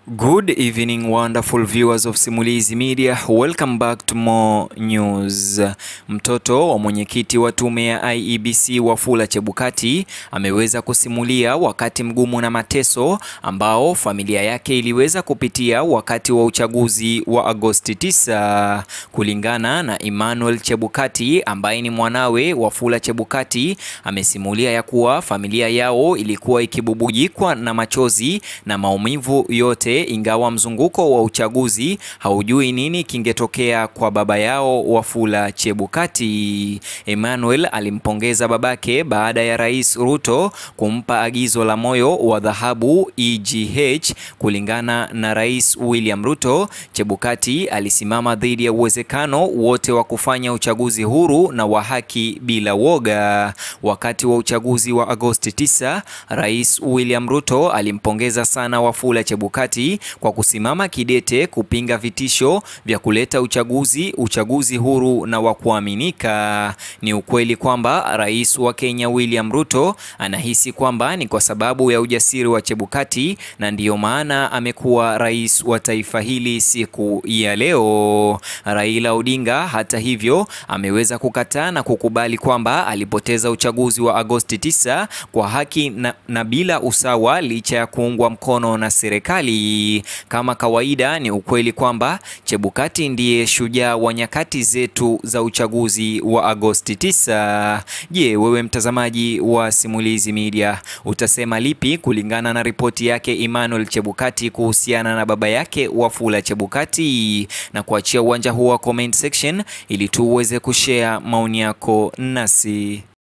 Good evening wonderful viewers of Simulizi Media. Welcome back to more news. Mtoto wa mwenyekiti wa tume ya IEBC Wafula Chebukati ameweza kusimulia wakati mgumu na mateso ambao familia yake iliweza kupitia wakati wa uchaguzi wa Agosti 9. Kulingana na Emmanuel Chebukati ambaye ni mwanawe Wafula Chebukati, amesimulia ya kuwa familia yao ilikuwa ikibubujikwa na machozi na maumivu yote ingawa mzunguko wa uchaguzi haujui nini kingetokea kwa baba yao Wafula Chebukati. Emmanuel alimpongeza babake baada ya Rais Ruto kumpa agizo la moyo wa dhahabu EGH. Kulingana na Rais William Ruto, Chebukati alisimama dhidi ya uwezekano wote wa kufanya uchaguzi huru na wa haki bila woga. Wakati wa uchaguzi wa Agosti 9, Rais William Ruto alimpongeza sana Wafula Chebukati kwa kusimama kidete kupinga vitisho vya kuleta uchaguzi uchaguzi huru na wa kuaminika. Ni ukweli kwamba Rais wa Kenya William Ruto anahisi kwamba ni kwa sababu ya ujasiri wa Chebukati na ndiyo maana amekuwa rais wa taifa hili siku ya leo. Raila Odinga hata hivyo ameweza kukataa na kukubali kwamba alipoteza uchaguzi wa Agosti 9 kwa haki na, na bila usawa licha ya kuungwa mkono na serikali. Kama kawaida, ni ukweli kwamba Chebukati ndiye shujaa wa nyakati zetu za uchaguzi wa Agosti 9. Je, wewe mtazamaji wa Simulizi Media utasema lipi kulingana na ripoti yake Emmanuel Chebukati kuhusiana na baba yake Wafula Chebukati? Na kuachia uwanja huu wa comment section ili tu uweze kushare maoni yako nasi.